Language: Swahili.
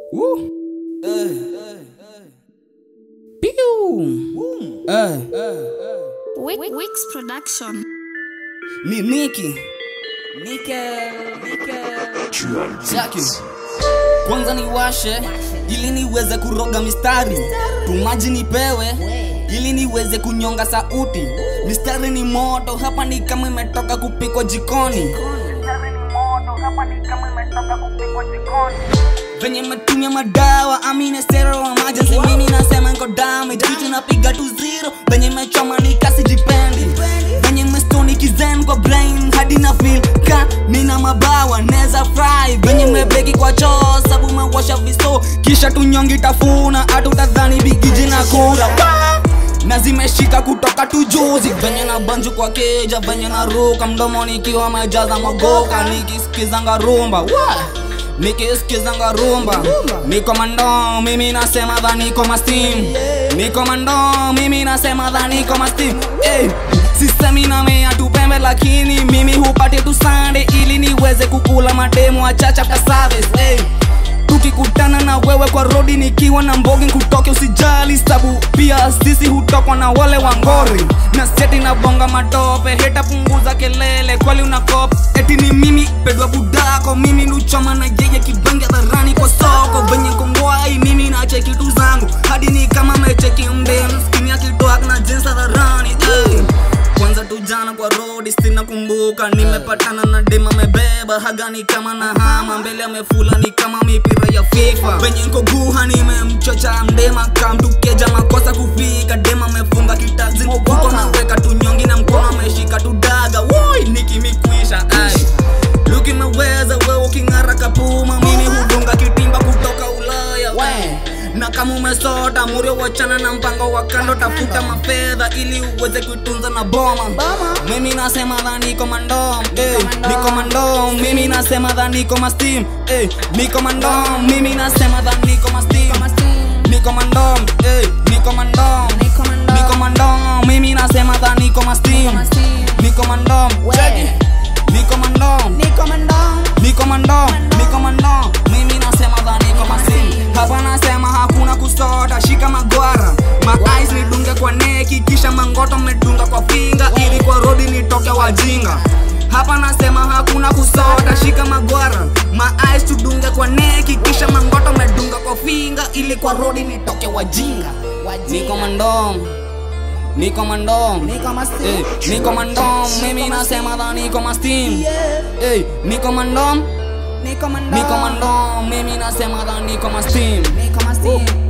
Woo. Hey. Pew. Hey. Wi- Wix Production. Ni Niki. Nickel. Nickel. Chaki. Kwanza niwashe ili niweze kuroga mistari, tumaji nipewe ili niweze kunyonga sauti. Mistari ni moto, hapa ni kama imetoka kupikwa jikoni. venye metumia madawa amine sero emergency mimi nasema niko damage kitu napiga tu zero venye mechoma ni kasi jipendi venye mestoni kizen kwa brain hadi na feel ka nina mabawa neza fry venye mebeki kwa choo sabu mewasha viso kisha tunyongi tafuna hatutadhani bigiji na kura Wah! na zimeshika kutoka tujuzi venye na banju kwa keja venye na ruka mdomoni ikiwa mejaza magoka nikisikizanga rumba Wah! nikisikizanga rumba niko mando mimi nasema dha niko mastim niko mando mimi nasema dha niko mastim hey. sisemi namea tupembe lakini mimi hupate tu sande ili niweze kukula mademu achacha kwa service hey tukikutana na wewe kwa rodi nikiwa na mbogi kutoke usijali sabu pia sisi hutokwa na wale wangori na seti na bonga matope heta punguza kelele kwali unakop eti ni mimi pedwa budako mimi nuchoma na yeye kibange dharani kwa soko venye kongwai mimi na cheki tu zangu hadi ni kama mecheki mdem skini akitoak na jinsa dharani hey kwanza tu jana kwa rodi sina kumbuka nimepatana na dema mebeba hagani kama na hama mbele amefula ni kama mipira ya fifa venye nko guha nimemchocha mdema kamtukeja makosa kufika dema amefunga kitazi mfuko naweka tunyongi na mkono ameshika tudaga woi nikimikwisha ai luki meweza wewe uking'ara kapuma mimi hudunga kitimba kutoka ulaya we na kama umesota murio wachana na mpango wa kando tafuta mafedha ili uweze kuitunza na boma mimi nasema dha niko mandom eh, niko mandom mimi nasema dha niko mastim eh, niko mandom mimi nasema dha niko mastim niko mandom eh, niko mandom niko mandom mimi nasema dha niko mastim niko mandom Check it. niko mandom niko mandom niko mandom mimi nasema dha niko mastim hapa nasema hakuna kusota shika magwara maais nidunge kwa neki kisha mangoto medunga kwa finga ili kwa rodi nitoke wajinga hapa nasema hakuna kusota shika magwara maais tudunge kwa neki kisha mangoto medunga kwa finga ili kwa rodi nitoke wajinga niko mandom niko mandom Eh, niko mandom mimi nasema dha niko mastim Eh, niko mandom niko mandom mimi nasema dha niko mastim